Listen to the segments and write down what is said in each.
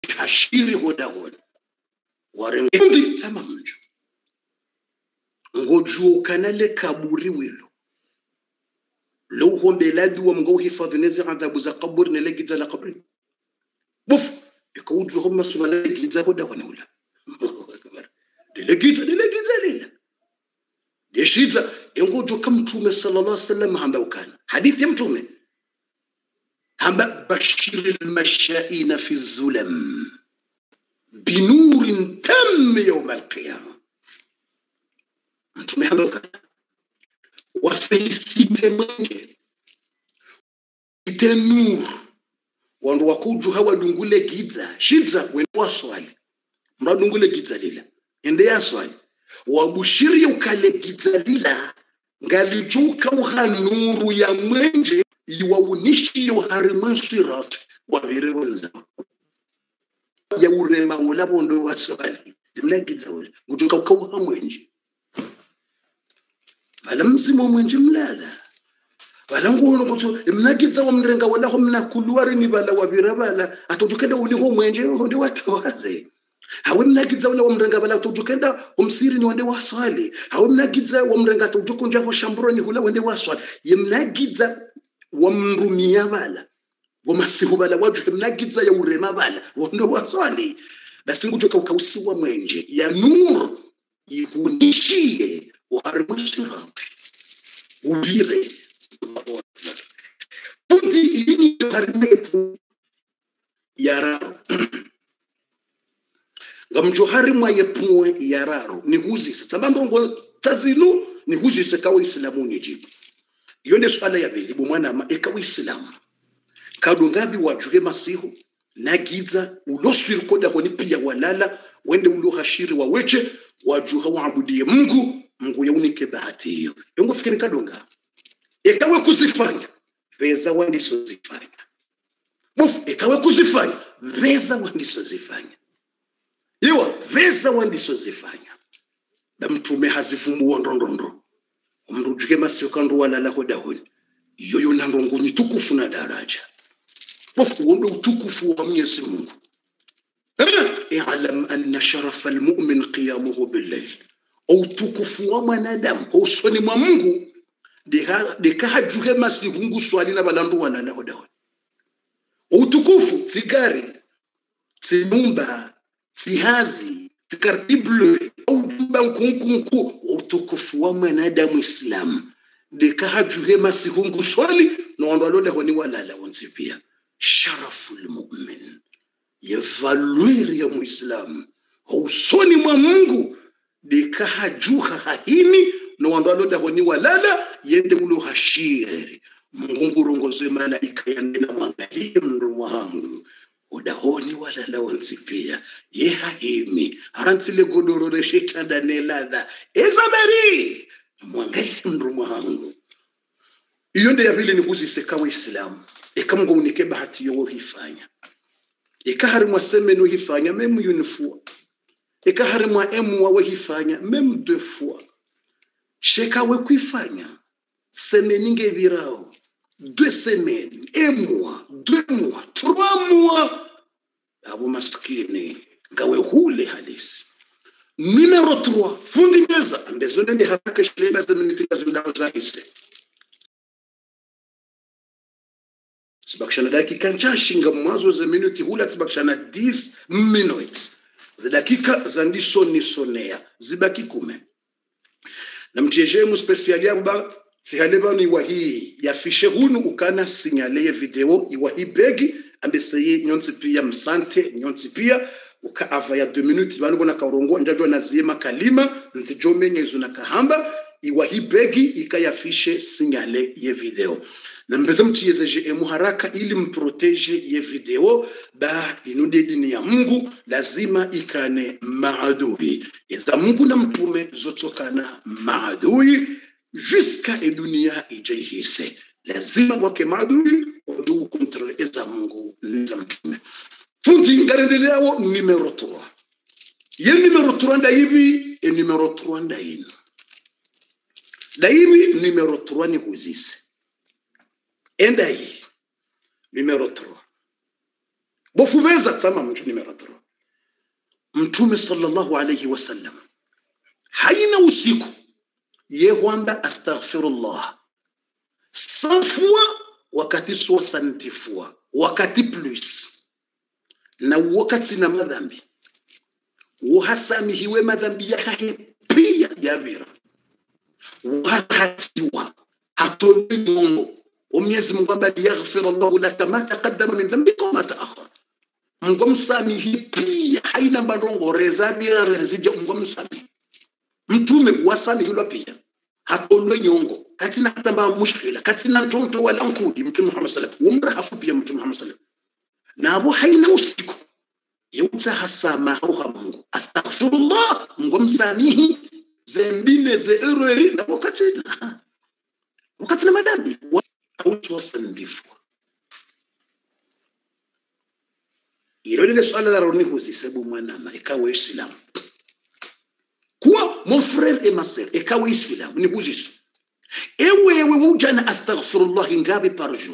hashiri hoda hona warengendi sama mjo ngojuo kanale kaburi wilo لو هم بلاد ومقو حفاظ نزع عذاب za قبر نلاقي ذا قبر بوف يكود هم سؤال جيزا هدا ونولا دلقيت دلقيت ليلا ديشيزا ينقول كم تومه صلى الله عليه وسلم هم وكان حديث يم تومه هم بشر المشائين في الظلم بنور تم يوم القيامة انتم هم وكان wafelisite mwenje ite nuru wandu wakuju hawa dungule giza shidza wende waswali mra dungule giza lila ende yaswali wabushirie ukale giza lila ngalijuka uha nuru ya mwenje iwaunishiyo hari mwensirat wavire wenzao ya urema ula bondo waswali limna giza ula ngujuka ukauha mwenje vala mzimu mwenje mlala vala nguno kuti mnakidza wa mrenga walaho mnakuluwa rini vala wavira vala atotokenda uniho mwenje honde watawaze hawe mnakidza ula wa mrenga vala atotokenda umsirini wende waswali hawe mnakidza wa mrenga atotokonja ho shamburoni hula wende waswali ye mnakidza wa mrumia vala wa masihu vala waju mnakidza ya urema vala wende waswali basi ngujoka ukausiwa mwenje ya nuru ikunishie warimwesirati ubire fundi ilini harimetu yararo ngamjohari mwayepuwe yararo nihuzise tsambandongo tazinu nihuzise kawa islamu nyejibu iyo ne swala ya beli bomwanama ekawa islamu kadongabi wajuhe masihu nagiza uloswiri koda honi pia walala wende ulohashiri waweche wajuha waabudie mungu mungu yaunike bahati hiyo yongo fikiri kadonga ikawe kuzifanya veza wandisozifanya bofu ikawe kuzifanya veza wandisozifanya iwa veza wandisozifanya da mtume hazifumbuwa ndondondo umrujuke masio kandu walala hodahoni yoyo nandongonyi tukufu na daraja bofu uombe utukufu wa mwenyezi mungu اعلم أن شرف المؤمن قيامه بالليل utukufu wa mwanadamu usoni mwa mungu dikahajuhe masihungu swali na balandu walalaho dawe utukufu tsigari tsinumba tsihazi tsikartible aujuba nkunkunku utukufu wa mwanadamu islamu dikahajuhe masihungu swali na wandu waloleho ni walala wonsifia sharafu lmumin yevalwiri ya muislamu usoni mwa mungu dikahajuha hahini no wandu alodaho ni walala yende ulo hashiri mungu ngurongozwe malaika yandena mwangalie mndu mwangu udahoni walala wonsipia ye hahimi harantsile godoro reshitanda neladha ezaberi mwangalie mndu mwangu iyo nde yavile nikuzise kawa islamu ikamngo unike bahati yowohifanya ikaharimwa semeni uhifanya memu yunifua ikaharimwa emu wawe hifanya memu deux fois sheka we kuifanya semeni ngevirao deux semaines un mois deux mois trois mois abo maskini ngawe hule halisi numero 3 fundi meza mbezo ndende haraka shilema zemenitika zindao zahise zibakishana dakika nchashinga mwanzo za minuti hula zibakishana 10 minutes za dakika za ndisonisonea zibaki kume na mtiejemu spesiali yabo ba sihale bani wahi yafishe hunu ukana sinyale ye video iwahi begi ambeseye nyonsi pia msante nyonsi pia uka ava ya 2 minutes banu bona kaurongo njajwa na zima kalima nzijomenye na kahamba iwahi begi ikayafishe sinyale ye video na mbeza mtiyezeje emu haraka ili mproteje ye video ba inude dini ya mungu lazima ikane maadui eza mungu na mtume zotokana maadui juska e dunia ijeihise lazima wake maadui odugu kontrole eza mungu nza mtume fundi ngarendeleawo numero 3 ye numero 3 nda hivi e numero 3 nda ino da hivi numero 3 ni huzise enda hii numero 3 bofubeza tsama mtu nimero 3 mtume sallallahu alayhi wasallam haina usiku yehwamba astaghfirullah sanfua wakati soixantifua wakati plus na wakati na madhambi wahasamihiwe madhambi yakahe pia yavira wahatiwa hatolewi mongo umwenyezi mungu amba liyaghfira llahu laka ma taqaddama min dhambika wama taakhara mungu msamihi pia haina marongo rezabira rezija mungu msamihi mtume wasamihilwa pia hatolwe nyongo katina hatamba mushkila katina ntonto wala nkudi mtume muhammad sallam umra hafu pia mtume muhammad sallam nabo haina usiku yeuta hasama hauha mungu astaghfirullah mungu msamihi zembile ze ereri na wakati wakati na madhambi autowasandifu ilo lile swala la roni huzisebu mwanama ikawa islamu kuwa mon frère et ma sœur ikawa islamu ni huziso ewewe wujana astaghfirullah ngapi par jour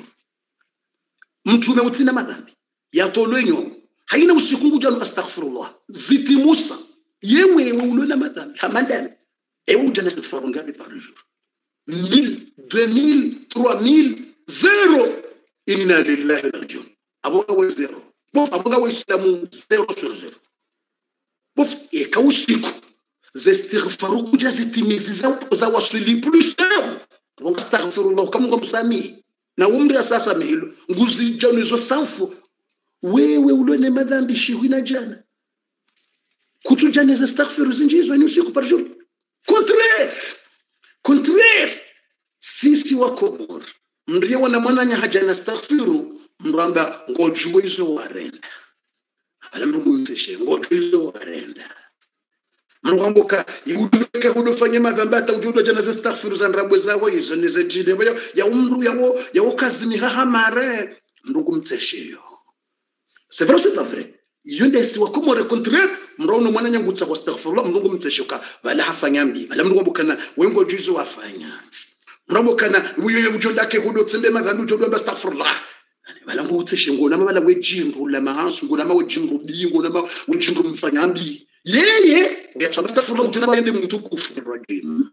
mtume utina madhambi yatolwe nyongo haina usiku ngujana astaghfirullah zitimusa yewewe ulona madhambi hamadami ewe ujana astaghfirullah ngapi par jour 1000 2000 3000 zero inna lillahi rajiun aboga we zero bof aboga we islamu zero sur zero bof eka usiku zestighfaru kuja zitimizi za, za wasili plus zero aboga astaghfirullah kama ngomsami na umri sasa mihilo nguzi jano hizo sanfu wewe ulone madhambi shihwina jana kutujana za astaghfiru zinjizo ni usiku par jour contraire contraire sisi wa komor mrie wana mwananya haja na astaghfiru mramba ngojwe izo warenda ala mrugumseshe ngojwe izo warenda mrwamboka yudeke hudofanye madhambi hata ujudo jana za astaghfiru za ndrabwe zawo izo nize jide ya, ya umru yawo yawo kazimi hahamare mrugumsesheyo c'est vrai c'est pas vrai yonde si wakomore contraire mrauna mwananya ngutsa kwa astaghfirullah mrungu mtseshoka bala hafanya mbi bala mrungu bukana wengo juizo wafanya mrabokana uyoyo ujonda hudo tsembe madhambi ujodo ba astaghfirullah bala ngo utseshe ngona bala wejindu la mahansu ngona ma wejindu bingo na ma wejindu mfanyambi yeye yatswa astaghfirullah ujona baende mtukufu rajim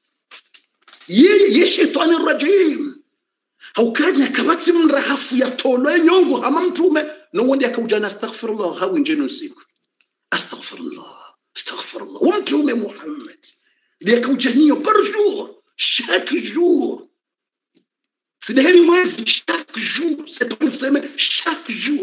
yeye ye shetani rajim haukanya kabatsi mrahafu ya tolo nyongo hama mtume no wonde akaujana astaghfirullah hawi njeno siku astaghfirullah astaghfirullah wa mtume muhammad ndiye akaujaniyo par jour chaque jour. C'est des mwezi chaque jour. C'est pas une semaine, chaque jour.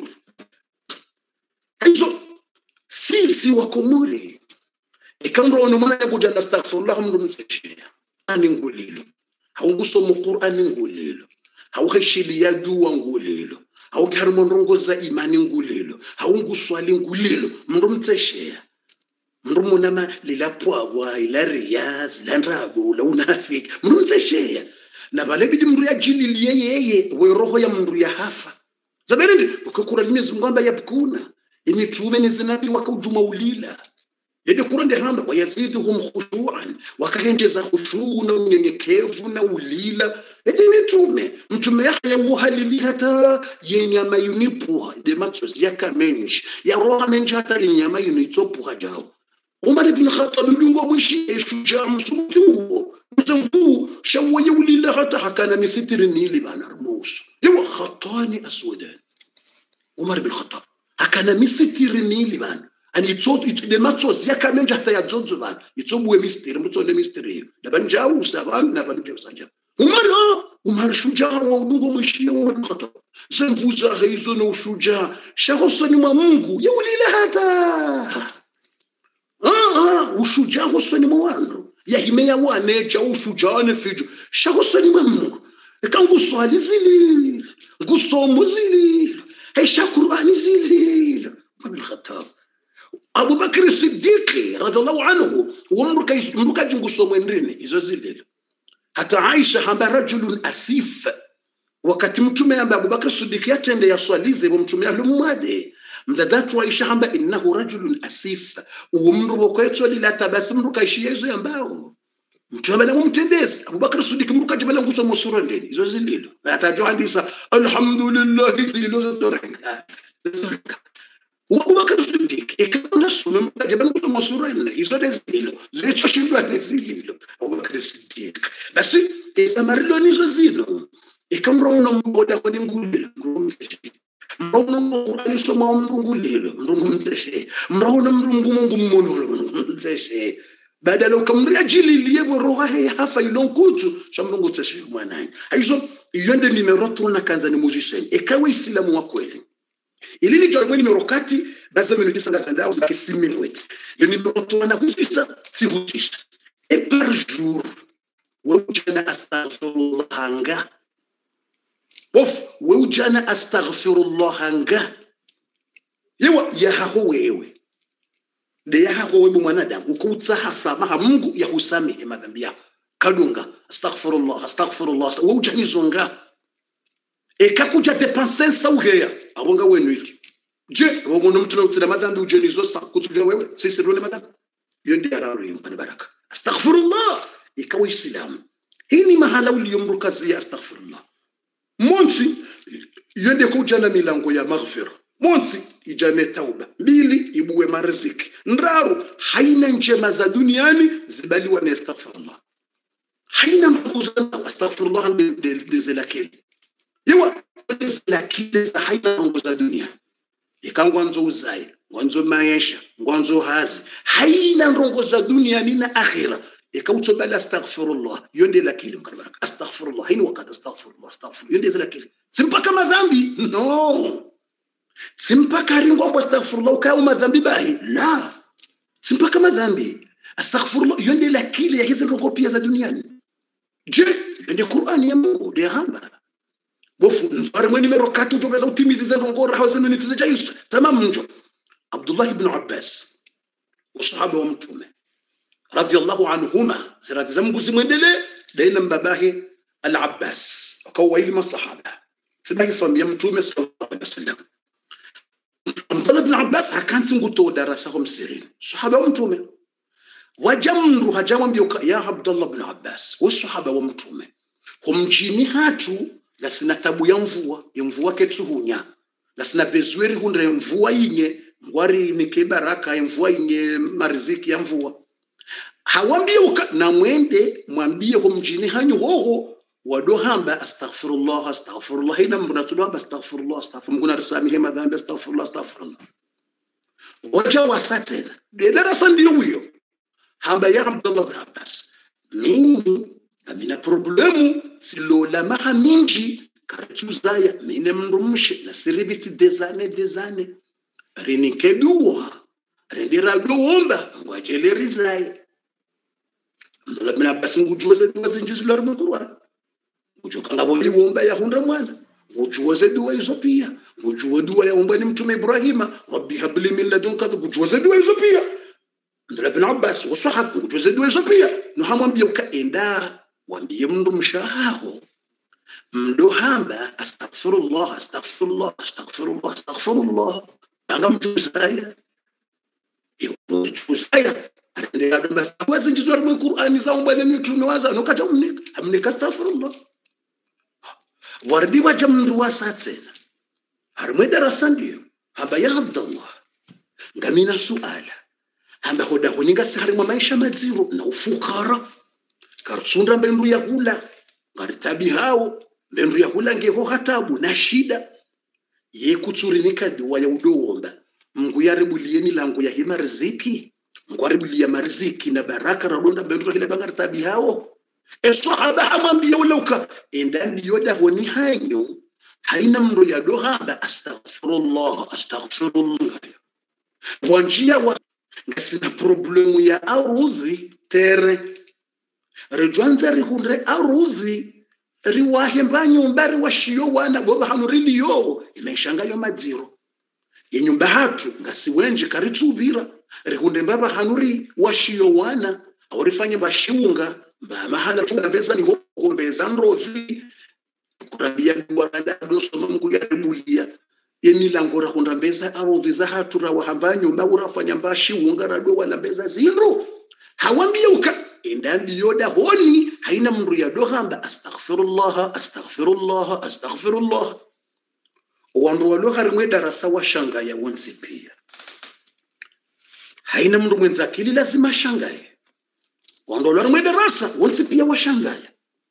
Hizo sisi wakomori ikandro onomana yakuja na astaghfirullah mndu mteshia ani ngulilo haungusoma qur'ani ngulilo hauheshilia dua ngulilo haugiharimo ndongoza imani ngulilo haunguswali ngulilo mndu mteshia mndu munama lilapwagwa ila riyaz la ndrago la unafiki mndu mtsesheya na vale vili mndu yajililie yeye weroho ya mndu ya hafa zaberendi ukakura limezi mngamba yabkuna imitume nizinabi wakaujuma ulila yede kurande hamba wayaziduhum khushuan wakahendeza khushuu na unyenyekevu na ulila yede mitume mtume yahya wuhalili hata yenyama yunipuha de matsozi yakamenji yaroha menji hata linyama yunitsopuha jawo umar ibn khattab lungo mwishi shujaa msuki huo mzangu shawaye ulila hata hakana misitiri nili bana rmusu yawa khatani aswadan umar ibn khattab hakana misitiri nili bana ani itsot itde matsos yakamenja hata ya dzonzo bana itsobuwe mistiri mbutsole mistiri daban jawu saban na ban jawu sanja umar umar shujaa wa udungo mwishi umar ibn khattab zanvuza hizo na ushujaa shahosani mwa mungu yaulila hata ah, ushujaa husoni mwa wandu yahimeya waneja ushujaa nefijo shahusoni mwa mungu eka nguswali zilile ngusomo zilile hesha qurani zilile abilkhatab abubakri sidiki radiallahu anhu wamrukaji ngusomo endrini izo zilile hata aisha hamba rajulun asif wakati mtume amba abubakri sidiki yatende yaswalize bo mtume alumwade mzadzatu aisha hamba innahu rajulun asif uwo mndu bokwetso lila tabasi mndu kaishiya izo yambao mtume bala mumtendezi abubakar sidiki mndu kajibala nguso musura ndeni izo zililo atajo handisa alhamdulillah zililo zotorenga Abubakar Siddiq ikaona sume mkaja bana kusoma sura nne hizo zililo zilichoshindwa ni zililo Abubakar Siddiq basi isamarilo nizo zino ikamra uno mboda kwa ngulilo ngumseshe mrauna Qur'ani soma mrungulilo mrungumseshe mrauna mrungu mungu mmono mrungumseshe badala ukamria jililie roha he hafa ilonkutu shamrungu tseshe mwanani aizo iyonde nimero tuna kanza ni musician ikawa islamu wa kweli ili ni jormwe nimero kati baza minu tisa zandao zake si minuit yo nimero tuna kutisa si kutisa e par jour wujana astaghfirullah nga of wujana astaghfirullah nga yewa yahaho wewe de yahaho wewe mwanadamu ukutsaha samaha mungu yahusamehe madhambi yako kadunga astaghfirullah astaghfirullah wujanizo nga ekakuja depense sauheya abonga wenu iki je wongono mtu nautsira madhambi ujenizo sa kutuja wewe sisi role madhambi iyo ndi araro yimpani baraka astaghfirullah ikawa islamu hii ni mahala uliyomrukazia astaghfirullah monsi yende kujana milango ya maghfira monsi ijane tauba mbili ibuwe mariziki ndaru haina njema za duniani zibaliwa na astaghfirullah haina mbuzana astaghfirullah dezelakeli yewa dezelakili za haina rongo za dunia ikangwanzo uzai ngwanzo maisha ngwanzo hazi haina rongo za dunia nina akhira ikautsobala astaghfirullah yonde lakili mkanabaraka astaghfirullah haini wakati astaghfirullah astaghfirullah yonde zelakili simpaka madhambi no simpaka ringombo astaghfirullah ukao madhambi bahi la simpaka madhambi astaghfirullah yonde lakili ya hizi rongo pia za duniani je yonde qur'ani ya mungu de hamba bofu nzwari mweni mero kati ujogeza utimizi za rongo raha zenu nitize jaisu tamam njo abdullah ibn abbas usahaba wa mtume radhiallahu anhuma zirati za mungu zimwendele daina mbabahe al-abbas wakawa ili masahaba sibahi famia mtume sallallahu alaihi wasallam abdullah ibn abbas hakanti nguto darasa hom sirin sahaba wa mtume wajamru hajamwambia ya abdullah ibn abbas wa sahaba wa mtume humjini hatu na sina tabu ya mvua ya mvua ketsuhunya na sina bezweri hundre mvua inye ngwari nike baraka ya mvua inye mariziki ya mvua hawambie uka na mwende mwambie ho mjini hanyu hoho wadohamba astaghfirullah astaghfirullah ina mbona tudamba astaghfirullah astaghfirullah nguna risamihe madhambi astaghfirullah astaghfirullah waja wasatena de darasa ndio huyo hamba ya abdullah bin abbas mimi amina problemu silola maha minji karatuzaya mine mrumshe na siribiti dezane dezane rinikeduwa rendiradoomba ngwajelerizaye Abdullah bin Abbas ngujuoze dua zinjizi lari mu Qur'an ngujuka ngabo iwomba ya hunda mwana ngujuoze dua hizo pia ngujuo dua ya omba ni mtume Ibrahima rabbi habli min ladunka ngujuoze dua hizo pia Abdullah bin Abbas wasahab ngujuoze dua hizo pia no hamwambia ukaenda wambie mndu mshahaho mndo hamba astaghfirullah astaghfirullah astaghfirullah astaghfirullah anga mjuzaya mjuzaya wazinjizwa rimwe qur'ani zaumba ne mitume waza nokata umnika amnika astaghfirullah wardi waja mndu wasatsena harimwe darasa ndiyo hamba ya abdallah ngamina suala hamba hoda honinga saharimwa maisha madziro na ufukara karsunda mbendu ya hula ngaritabi hao mbendu ya hula ngeho hatabu na shida ye kutsurinika dua ya udowomba mngu yaribulie milango ya hima riziki ngwaribulia mariziki na baraka radonda mbendu hile bangaritabi hao eswahaba hamwambia ulauka enda ndiyoda honi hanyo haina mndo ya dohamba astaghfirullah astaghfirullah wanjia wa ngasina problemu ya arudhi tere rijwanza rihunre arudhi riwahemba nyumba riwashiyo wana boba hanu riliyo imeshangayo madziro yenyumba hatu ngasiwenje karitsuvira rihunde mbaba hanuri washiyo wana aurifanye bashiunga mbamahala tungambeza ni hokombeza nrozi kurabia waranda soma mungu yaribulia yemilango rahunda mbeza arodhi za hatu rawahamba nyumba urafanya mbashiunga radwe wala mbeza zinro hawambie uka endambi yoda honi haina mndu ya dohamba astaghfirullah astaghfirullah astaghfirullah wandu walio harimwe darasa washanga ya wonsi pia haina mndu mwenza akili lazima shangaye wandu walio harimwe darasa wonsi pia washangaya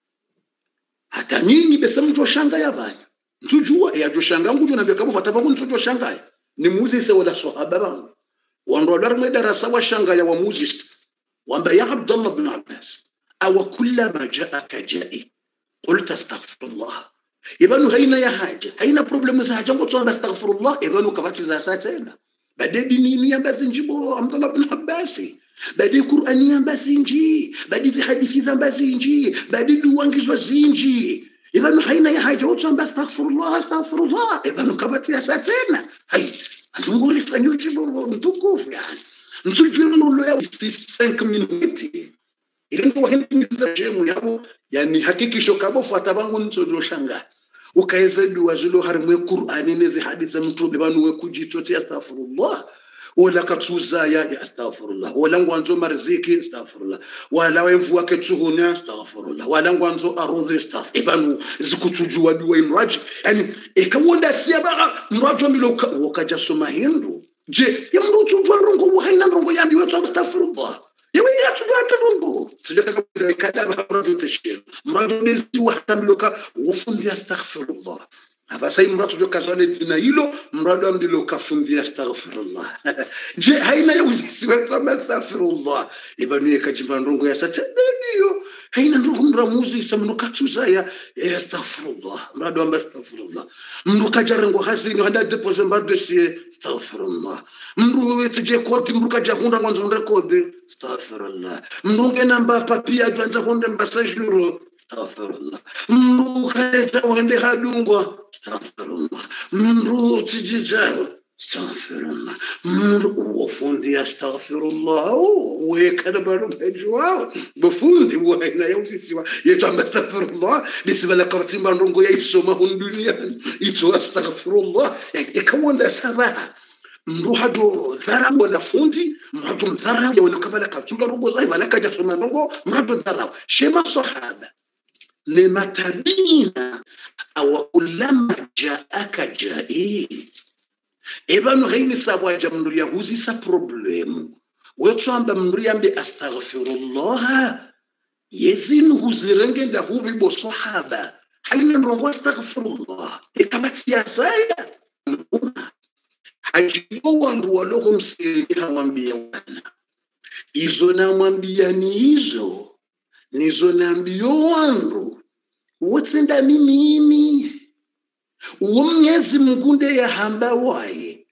hata nyinyi besa mtu washangaya banya ntujua yajoshanga ngujo nambia kabo fata bangu ntujoshangaya ni muzise wala sahaba bangu wandu walio harimwe darasa washangaya wa muzise wamba ya abdullah ibn abbas aw kullama jaaka jai qulta astaghfirullah ibanu haina ya haja haina problemu za haja ngotsonda astaghfirullah ibanu kabati za saa tena bade dini ya basi njibo abdullah ibn abbas bade qur'ani ya basi nji bade zi hadithi za basi nji bade duwangizwa zinji ibanu haina ya haja ngotsonda astaghfirullah astaghfirullah ibanu kabati ya saa tena hai andunguli fanyo jibo mtukufu yani msujulu ya 5 minutes ilingo wahindiza jemu yabo yani hakikisho kabo fuata bangu nsojo shanga ukaeza dua zilo harimwe qur'ani nezi hadithi mtume banu we kujitoti astaghfirullah wala katuza ya ya astaghfirullah wala ngwanzo marziki astaghfirullah wala wemvu wake tuhuni astaghfirullah wala ngwanzo arudhi astaghfir ibanu zikutujua dua imraji yani ikawonda siaba mrajo milo wakaja soma hindu je ya mru tujua rongo wahaina rongo yambi wetu astaghfirullah yewe yatubata rongo sileka kabila kadaba mrajo tashir mrajo nezi watamloka ufundi astaghfirullah abasai mratu jo kazale dzina hilo mrado amdilo kafundi astaghfirullah je haina ya uzisi wetu astaghfirullah ibanu kajimba ndongo ya sata ndio haina ndongo mramuzi samno katuza ya astaghfirullah mrado amba astaghfirullah mru kajarengo hazini handa depose mbardo si astaghfirullah mru wetu je kodi mru kajahunda ngwanzo ndrekode astaghfirullah mru ngenamba papia twanza hunde mbasajuro astaghfirullah mru kaleta wende hadungwa astaghfirullah mru tijijao astaghfirullah mru ufundi astaghfirullah wekana baro bejwao bufundi waina ya usisiwa yetu amba astaghfirullah bisibala karti mandongo ya isoma hundunia ito astaghfirullah yakawanda sabaha mruhado dhara wala fundi mrado mdhara ya wala kabala katunga rogo zai wala kaja soma rogo mrado dhara shema sahaba lematabina awakulama jaaka jai evanu haini sabwaja mndu yahuzisa problemu wetswamba mndu yambe astaghfirullaha yezinu huzirengenda hubibo sahaba haina ndongo astaghfirullah ekamatiyasaya hajibo wandu waloho msiri hawambia wana izo namwambia ni hizo nizo nambio wandu wotsenda mimimi uwo mnyezi mngunde yahamba waye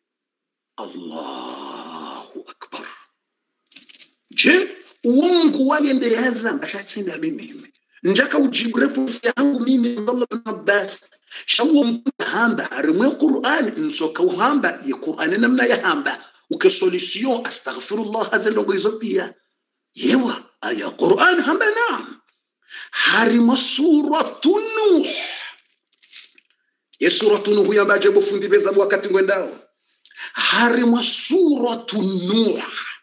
allahu akbar je uwo mungu wayende yazamba shatsenda mimimi njaka ujibu reponsi yangu mimi abdullah bin abbas shawo mngunde hamba harimwe qur'ani nsoka uhamba ye qur'ani namna yahamba uke solution astaghfirullah hazendongo izo pia yewa aya qur'an hamba naam harimo suratu nuh ye suratu nuh yambaje bufundi beza wakati ngwendao harimo suratu nuh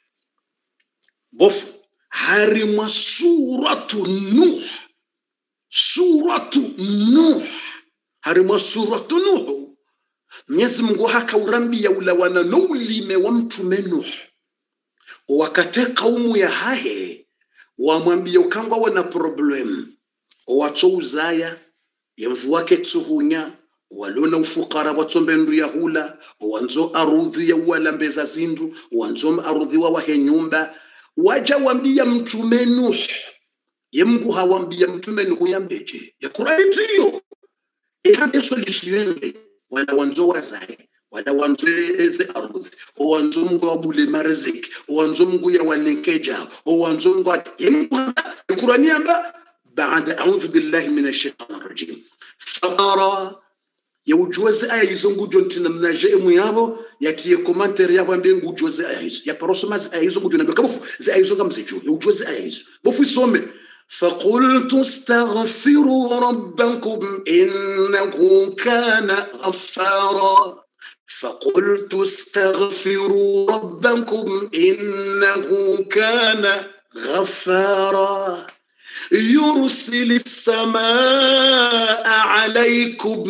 bofu harimo suratu nuh suratu nuh harimo suratu nuh mwenyezi mungu hakaurambia ulawana noulime wa mtume nuh wakate kaumu ya hahe wamwambia ukangwa wana problem watso uzaya yemvu wake tsuhunya walona ufukara watsombe ndu ya hula wanzo arudhi ya walambeza zindu wanzo arudhi wa wahe nyumba waja wambia mtume nuh yemgu hawambia mtume nuh yambeje ya kurani tiyo ihande solution wala wanzo wazaye wala wanzo eze ardhi owanzo mungu wabule mariziki owanzo mungu yawanekeja owanzo mungu القرآن يابا بعد أعوذ بالله من الشيطان الرجيم فقرا يوجوز آية يزنغو جونتنا من الجئ ميابو ياتي كومنتر يابو أمبين وجوز آية يا بروسما آية يزنغو جونا بكبف زي آية يزنغو مزيجو يوجوز آية بوفي سومي فقلت استغفروا ربكم إنه كان غفارا فقلت استغفروا ربكم إنه كان غفارا يرسل السماء عليكم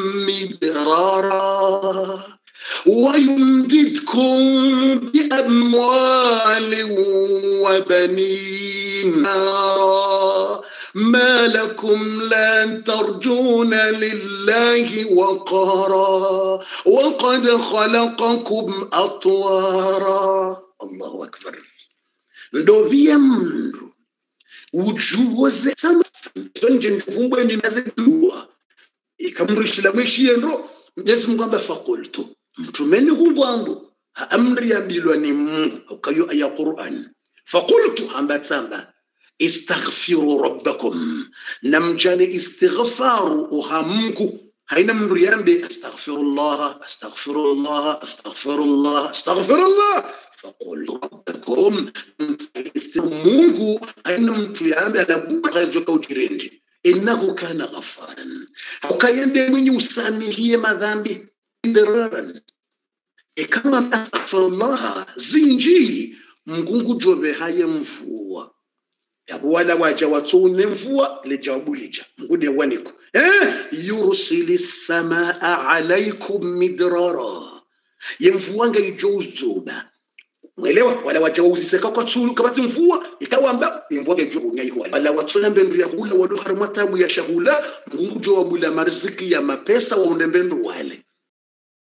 مدرارا ويمددكم بأموال وبنين ما لكم لا ترجون لله وقارا وقد خلقكم أطوارا الله أكبر ndo vya mndu ujuoze sama zonje njuvumbwe ndinazidua ikamrishila mwishie ndo mwenyezi mungu amba fakultu mtumeni humbwangu amri yambilwa ni mungu ukayo aya quran fakultu amba tsamba istaghfiru rabbakum namjane istighfaru uha mungu haina mndu yambe astaghfirullah astaghfirullah astaghfirullah astaghfirullah faqul rabbakum mungu haina mtu yambe anabuajoka ujirendi innahu kana ghafaran ukayende mwenye usamihie madhambi ndiraran ikama astaghfirullah zinji mgungu jobe haye mvua wala waja watsune mvua lijawabu lija mgude waniko eh yursili samaa alaikum midrara yemvua ngaijo uzoba mwelewa wala waja wauziseka kwa tsulu kabati mvua ikawamba imvua ngaijo unyaiho wala watsuna mbendu ya hula wado harmatabu ya shahula mgungu jo wabula marziki ya mapesa waunde mbendu wale